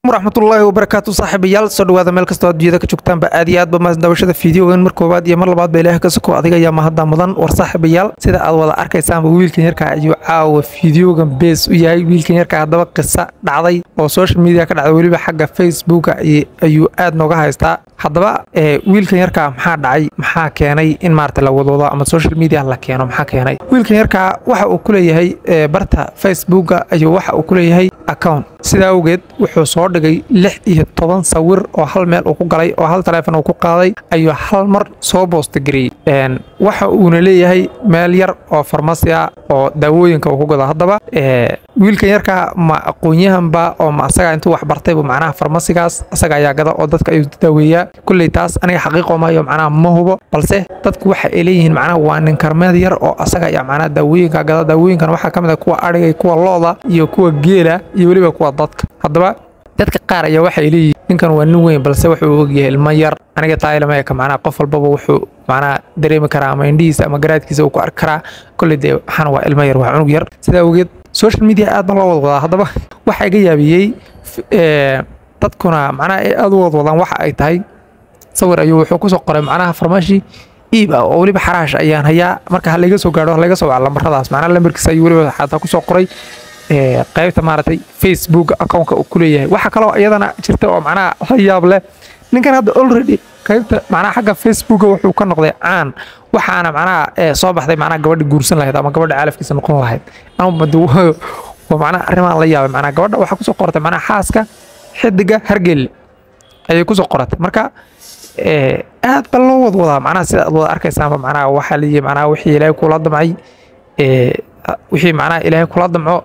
waraxmatullaahi wabarakaatu saaxiibayaal soo dhawaada meel kastoo adduunyada ka joogtaanba aad iyo aadba maasdawashada fiideogan mar koowaad iyo mar labaadba ilaah ka soko adiga ayaa mahadda mudan war saaxiibayaal sida aad wada arkaysaanba wiilkan yarkaa ayuu caawa fiideogan bees u yahay wiilkan yarkaa haddaba qisa dhacday oo social media ka dhacday weliba xagga facebooka ayuu aad nooga haystaa haddaba wiilkan yarkaa maxaa dhacay maxaa keenay in maarata la wadwado ama social media la keeno maxaa keenay wiilkan yarkaa waxa uu ku leeyahay barta facebooka ayuu waxa uu ku leeyahay account sidaa awgeed wuxuu soo dhigay lix iyo toban sawir oo hal meel uu ku galay oo hal taleefon uu ku qaaday ayuu hal mar soo boostagariyey waxa uuna leeyahay meel yar oo farmasi ah oo daawooyinka uu ku gado haddaba wiilkan yarkaa ma aqoon-yahanba oo ma asaga intuu wax bartaybu macnaha farmasigaas asaga ayaa gada oo dadka ayuu daaweeyaa kulley taas aniga xaqiiqo maayo macnaha ma hubo balse dadku waxa ay leeyihiin macnaha waa nin karmeed yar oo asaga ayaa macnaha daawooyinka gada daawooyinkan waxaa ka mid ah kuwa adhiga kuwa looda iyo kuwa geela iyo weliba kuwa dadka haddaba dadka qaar ayaa waxay leeyihiin ninkan waa nin weyn balse wuxuu ogyahay ilmo yar aniga taailamaeka macnaha qof walbaba wuxuu macnaha dareemi karaa ama indhihiisa ama garaadkiisa uu ku arki karaa kolley dee waxaana waa ilmo yar waa cunug yar sidaa awgeed social media aad baa loo wadwadaa haddaba waxaa iga yaabiyey dadkuna macnaha ay aad u wadwadaan waxa ay tahay sawir ayuu wuxuu kusoo qoray macnaha farmaashi iib ah oo weliba xaraash ayaan hayaa marka ha layga soo gaadho ha layga soo waca lambaradaas macnaha lambarkiisa ayuu weliba xataa kusoo qoray qaybta maaragtay facebook accountka uu ku leeyahay waxaa kaloo iyadana jirta oo macnaha la yaab leh ninkan hadda already qaybta macnaha xagga facebooka wuxuu ka noqday caan waxaana macnaha soo baxday macnaha gabadha guursan lahayd ama gabadha caalafkiisa noqon lahayd waa macnaha arrimahan la yaabay macnaha gabadha waxaa kusoo qoratay macnaha xaaska xidiga hargelle ayay kusoo qoratay marka aad ba loo wadwadaa macnaha sida aad wada arkaysaanba macnaha waxaa leeyahay macnaha wixii ilaahay kula damcay wixii macnaha ilaahay kula damco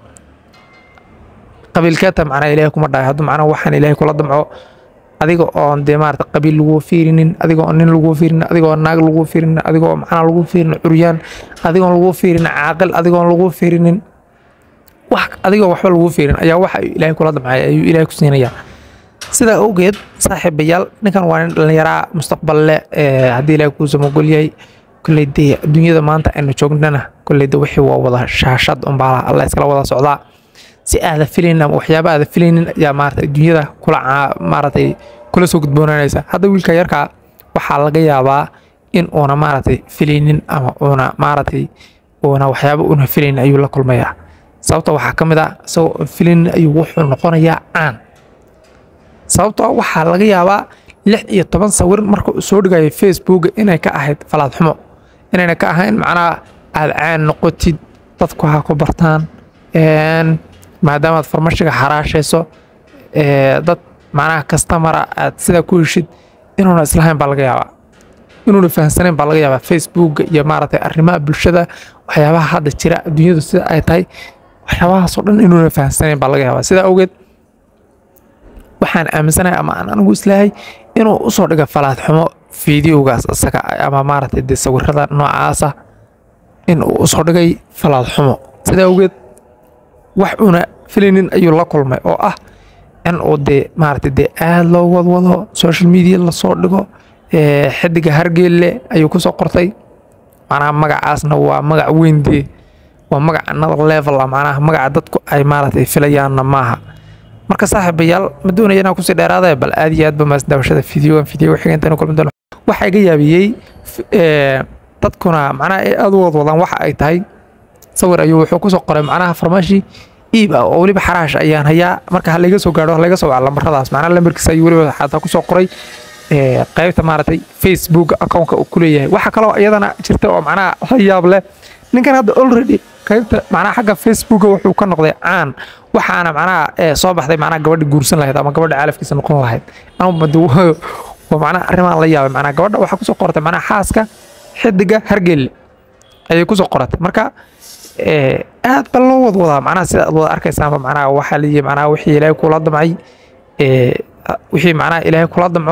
qabiilkeeta macnaha ilaahay kuma dhahay hadduu macnaha waxaan ilaahay kula damco adiga oon dee maarata qabiil lagu fiirinin adiga oo nin lagu fiirinin adiga oo naag lagu fiirinin adiga oo macnaha lagu fiirinin curyaan adigoon lagu fiirinin caaqil adigoon lagu fiirinin wax adigoo waxba lagu fiirin ayaa waxa ilaahay kula damcay ayuu ilaahay ku siinayaa sidaa awgeed saaxiibayaal ninkan waa nin dhallinyaraa mustaqbal leh haddii ilaahay kuu samogol yahay kolley dee adduunyada maanta aynu joognana kolley de wixii waa wada shaashad unbaa alla iskala wada socdaa si aada filaynin ama waxyaaba aada filaynin ayaa maarata adduunyada kula maaratay kula soo gudboonanaysa hadda wiilka yarkaa waxaa laga yaabaa in uuna maaratay filaynin ama uuna maaratay uuna waxyaaba uuna filaynin ayuu la kulmayaa sababta waxaa ka mid ah isagoo filaynin ayuu wuxuu noqonayaa caan sababtoo waxaa laga yaabaa lix iyo toban sawir marka uu soo dhigayo facebook inay ka ahayd falaad xumo inayna ka ahayn macnaha aada caan noqotid dadku ha ku bartaan maadaamaad farmashiga xaraashayso dad macnaha kastamara aad sidaa ku heshid inuuna islahayn baa laga yaabaa inuuna fahamsanayn baa laga yaabaa facebooka iyo maaragtay arrimaha bulshada waxyaabaha hadda jira adduunyadu sida ay tahay waxyaabahaasoo dhan inuuna fahamsanayn baa laga yaabaa sidaa awgeed waxaan aaminsanahay ama aan anigu islahay inuu usoo dhiga falaad xumo fideogaas isaga ama maaragtay dee sawirada noocaasa in uu usoo dhigay falaad xumo sidaa awgeed wax uuna filaynin ayuu la kulmay oo ah in uu dee maaragtay dee aad loo wadwado social media lasoo dhigo xidiga hargeelle ayuu kusoo qortay macnaha magacaasna waa magac weyn dee waa magac another level ah macnaha magaca dadku ay maaragtay filayaanna maaha marka saaxiibayaal ma doonaya inaan kusii dheeraada bal aad iyo aadba maasdaawashada fideogan fideo xigeentan kulmi doono waxaa iga yaabiyey dadkuna macnaha ay aad u wadwadaan waxa ay tahay sawir ayuu wuxuu kusoo qoray macnaha farmaashi iib ah oo weliba xaraash ayaan hayaa marka ha layga soo gaadho ha layga soo waca lambaradaas macnaha lambarkiisa ayuu weliba xataa kusoo qoray qaybta maaragtay facebook accountka uu ku leeyahay waxaa kaloo iyadana jirta oo macnaha la yaab leh ninkan hadda already qaybta macnaha xagga facebooka wuxuu ka noqday caan waxaana macnaha soo baxday macnaha gabadha guursan lahayd ama gabadha caalafkiisa noqon lahayd waa macnaha arrimahan la yaabay macnaha gabadha waxaa kusoo qoratay macnaha xaaska xidiga hargelle ayay kusoo qoratay marka aad ba loo wadwadaa macnaha sida aad wada arkaysaanba macnaha waxaa leeyahay macnaha wixii ilaahay kula damcay wixii macnaha ilaahay kula damco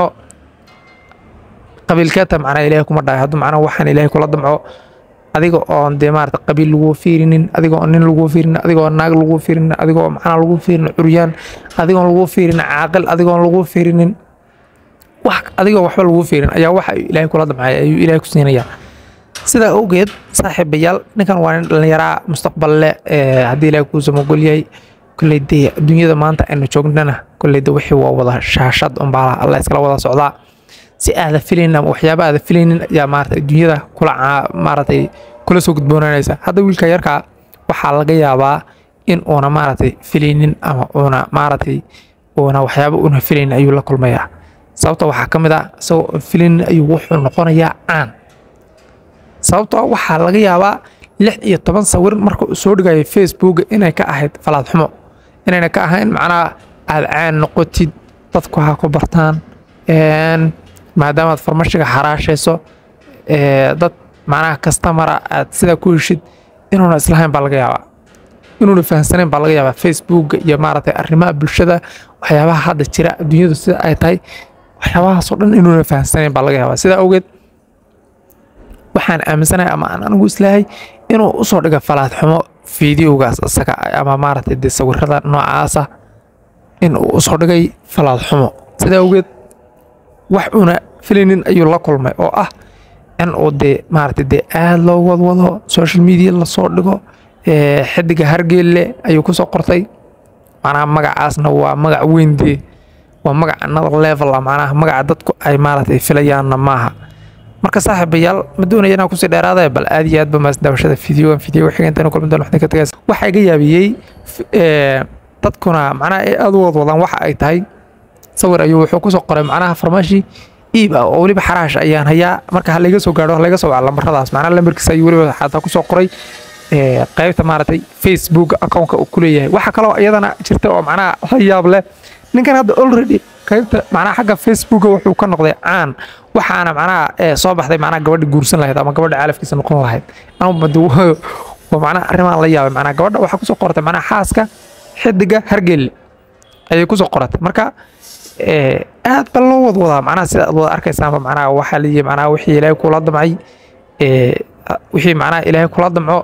qabiilkeeta macnaha ilaahay kuma dhahay hadduu macnaha waxaan ilaahay kula damco adiga oon dee maarata qabiil lagu fiirinin adiga oo nin lagu fiirinin adiga oo naag lagu fiirinin adiga oo macnaha lagu fiirinin curyaan adigoon lagu fiirinin caaqil adigoon lagu fiirinin wax adigoo waxba lagu fiirin ayaa waxa ilaahay kula damcay ayuu ilaahay ku siinayaa sidaa awgeed saaxiibayaal ninkan waa nin dhallinyaraa mustaqbal leh haddii ilaahay kuu samogol yahay kolley dee adduunyada maanta aynu joognana kolley de wixii waa wada shaashad unbaa alla iskala wada socdaa si aada filaynin ama waxyaaba aada filaynin ayaa maarata adduunyada kula maaratay kula soo gudboonaanaysa hadda wiilka yarkaa waxaa laga yaabaa in uuna maaragtay filaynin ama uuna maaragtay uuna waxyaaba uuna filaynin ayuu la kulmayaa sababta waxaa ka mid ah isagoo filaynin ayuu wuxuu noqonayaa caan sababtoo waxaa laga yaabaa lix iyo toban sawir marka uu soo dhigayo facebooka inay ka ahayd falaad xumo inayna ka ahayn macnaha aada caan noqotid dadku ha ku bartaan maadaamaad farmashiga xaraashayso dad macnaha kastamara aad sidaa ku heshid inuuna islahayn baa laga yaabaa inuuna fahamsanayn baa laga yaabaa facebooka iyo maaragtay arrimaha bulshada waxyaabaha hadda jira adduunyadu sida ay tahay waxyaabahaasoo dhan inuuna fahamsanayn baa laga yaabaa sidaa awgeed waxaan aaminsanahay ama aan anigu islahay inuu usoo dhiga falaad xumo fideogaas isaga ama maaragtay dee sawirada noocaasa in uu usoo dhigay falaad xumo sidaa awgeed wax uuna filaynin ayuu la kulmay oo ah in uu dee maaragtay dee aada loo wadwado social media lasoo dhigo xidiga hargeelle ayuu kusoo qortay macnaha magacaasna waa magac weyn dee waa magac another level ah macnaha magaca dadku ay maaragtay filayaanna maaha marka saaxiibayaal ma doonaya inaan kusii dheeraadaya bal aad iyo aad ba maas daawashada fideogan fideoga xiga intaan kulmi doon waxdin ka tagaysa waxaa iga yaabiyey dadkuna macnaha ay aada u wadwadaan waxa ay tahay sawir ayuu wuxuu kusoo qoray macnaha farmaashi iib ah oo weliba xaraash ayaan hayaa marka ha layga soo gaadho ha layga soo waca lambaradaas macnaha lambarkiisa ayuu weliba xataa kusoo qoray qaybta maaragtay facebook accountka uu ku leeyahay waxaa kaloo iyadana jirta oo macnaha la yaab leh ninkan hadda already qaybta macnaha xagga facebooka wuxuu ka noqday caan waxaana macnaha soo baxday macnaha gabadha guursan lahayd ama gabadha caalafkiisa noqon lahayd waa macnaha arrimahan la yaabay macnaha gabadha waxaa kusoo qoratay macnaha xaaska xidiga hargelle ayay kusoo qoratay marka aad ba loo wadwadaa macnaha sida aad wada arkaysaanba macnaha waxaa leeyahay macnaha wixii ilaahay kula damcay wixii macnaha ilaahay kula damco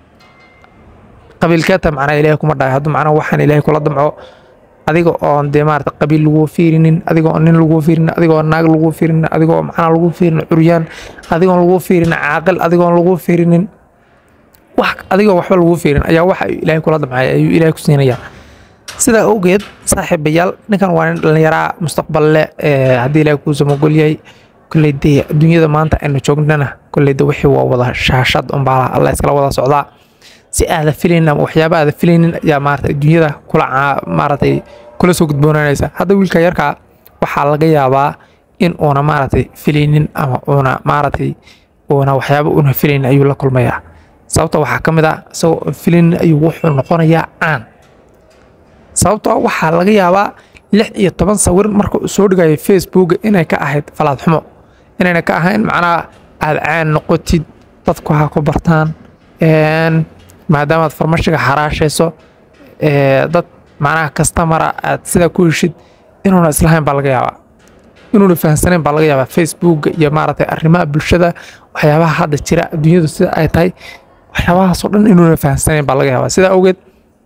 qabiilkeeta macnaha ilaahay kuma dhahay hadduu macnaha waxaan ilaahay kula damco adiga oon dee maarata qabiil lagu fiirinin adiga oo nin lagu fiirinin adiga oo naag lagu fiirinin adiga oo macnaha lagu fiirinin curyaan adiga oon lagu fiirinin caaqil adiga oon lagu fiirinin wax adiga waxba lagu fiirin ayaa waxa ilaahay kula damcay ayuu ilaahay ku siinayaa sidaa awgeed saaxiibayaal ninkan waa nin dhallinyaraa mustaqbal leh haddii ilaahay kuu samogol yahay kolley dee adduunyada maanta aynu joognana kolley de wixii waa wada shaashad unbaa alla iskala wada socdaa si aada filaynin ama waxyaaba aada filaynin ayaa maarata adduunyada kula maaragtay kula soo gudboonaanaysa hadda wiilka yarkaa waxaa laga yaabaa in uuna maaragtay filaynin ama uuna maaragtay uuna waxyaaba uuna filaynin ayuu la kulmayaa sababta waxaa ka mid ah isagoo filaynin ayuu wuxuu noqonayaa caan sababtoo waxaa laga yaabaa lix iyo toban sawir marka uu soo dhigayo facebooka inay ka ahayd falaad xumo inayna ka ahayn macnaha aada caan noqotid dadku ha ku bartaan maadaamaad farmashiga xaraashayso dad macnaha kastamara aad sidaa ku heshid inuuna islahayn baa laga yaabaa inuuna fahamsanayn baa laga yaabaa facebooka iyo maaragtay arrimaha bulshada waxyaabaha hadda jira adduunyadu sida ay tahay waxyaabahaasoo dhan inuuna fahamsanayn baa laga yaabaa sidaa awgeed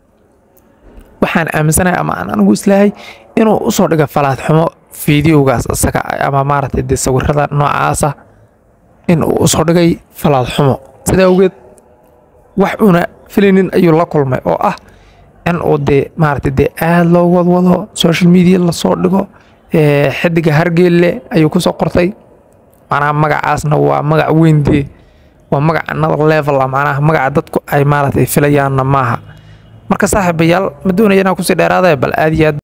waxaan aaminsanahay ama aan anigu islahay inuu usoo dhiga falaad xumo fideogaas isaga ama maaragtay dee sawirada noocaasa in uu usoo dhigay falaad xumo sidaa awgeed wax uuna filaynin ayuu la kulmay oo ah in uu dee maaragtay dee aada loo wadwado social media lasoo dhigo xidiga hargeelle ayuu kusoo qortay macnaha magacaasna waa magac weyn dee waa magac another level ah macnaha magaca dadku ay maaragtay filayaanna maaha marka saaxiibayaal ma doonaya inaan kusii dheeraadaya bal aad iyo aad